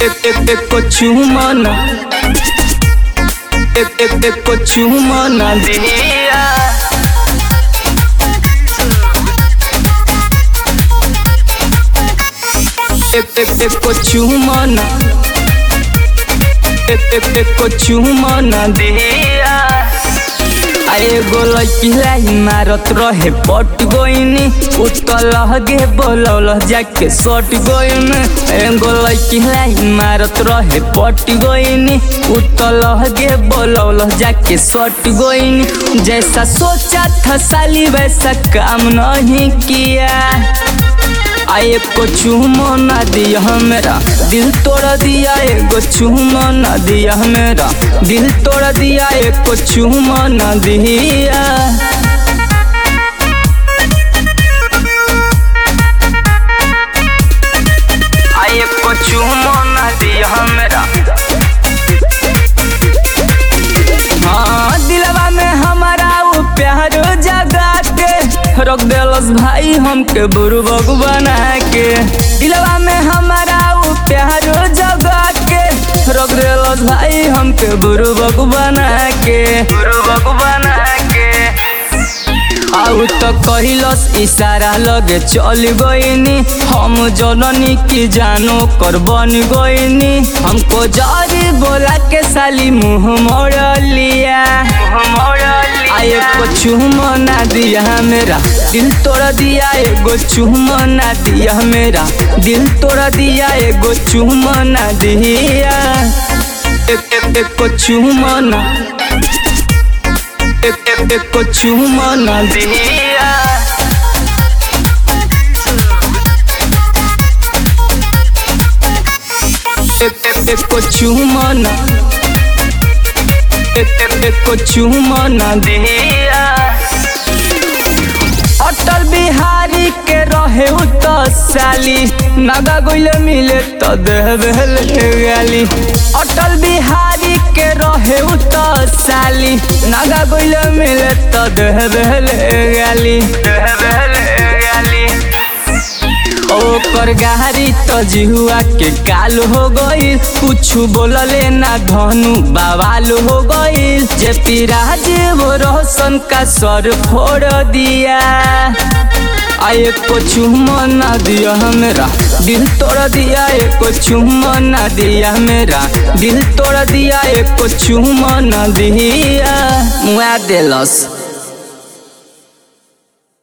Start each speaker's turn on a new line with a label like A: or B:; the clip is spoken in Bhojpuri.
A: एक एक एक को चुमना एक एक एक को चुमना दिया एक एक एक को चुमना एक एक एक को चुमना दिया आए गोल पिलाई मारत रहे पट गोइनी उतल गे बोलौल जाके सट गोइन ए गोल पिलाई मारत रहे पट गोइनी उतल गे बोलौल जाके सट गोइनी जैसा सोचा था साली वैसा काम नहीं किया आए को चूमो ना दिया मेरा दिल तोड़ दिया एगो चूमो ना दिया मेरा दिल तोड़ दिया एक को चूमो ना दिया आए को चूमो ना दिया मेरा हाँ दिलवा में हमारा वो प्यार जगा के रख देलस भाई हमके बुरबक बना के दिलवा में हमारा वो प्यार जगा के रख देलस भाई हमके बुरबक बना के बुरबक बना के आउ तो कहिलस इशारा लगे चल गईनी हम जननी की जानो कर बन गईनी हमको जारी बोला के साली मुंह मोड़ लिया आए को चूमो ना दिया मेरा दिल तोड़ दिया एगो चूमो ना दिया मेरा दिल तोड़ दिया एगो चूमो ना दिया एक एक एक को चूमो ना एक एक एक को चूमो ना दिया एक एक एक को चूमो ना एक एक एक को चूमो ना दिया अटल बिहारी के रहे उ तो साली नागा गोइल मिले तो देहबेल गाली अटल बिहारी के रहे उ तो साली नागा गोइल मिले तो देहबेल गाली देहबेल गाली ओकर गाड़ी तो जिहुआ के काल हो गई कुछ बोलले ना धनु बवाल हो गई जे पिराज वो रोशन का सर फोड़ दिया आए को चुम्मा ना दिया मेरा दिल तोड़ दिया एक चुम्मा ना दिया मेरा दिल तोड़ दिया एक चुम्मा ना दिया मुआ देलस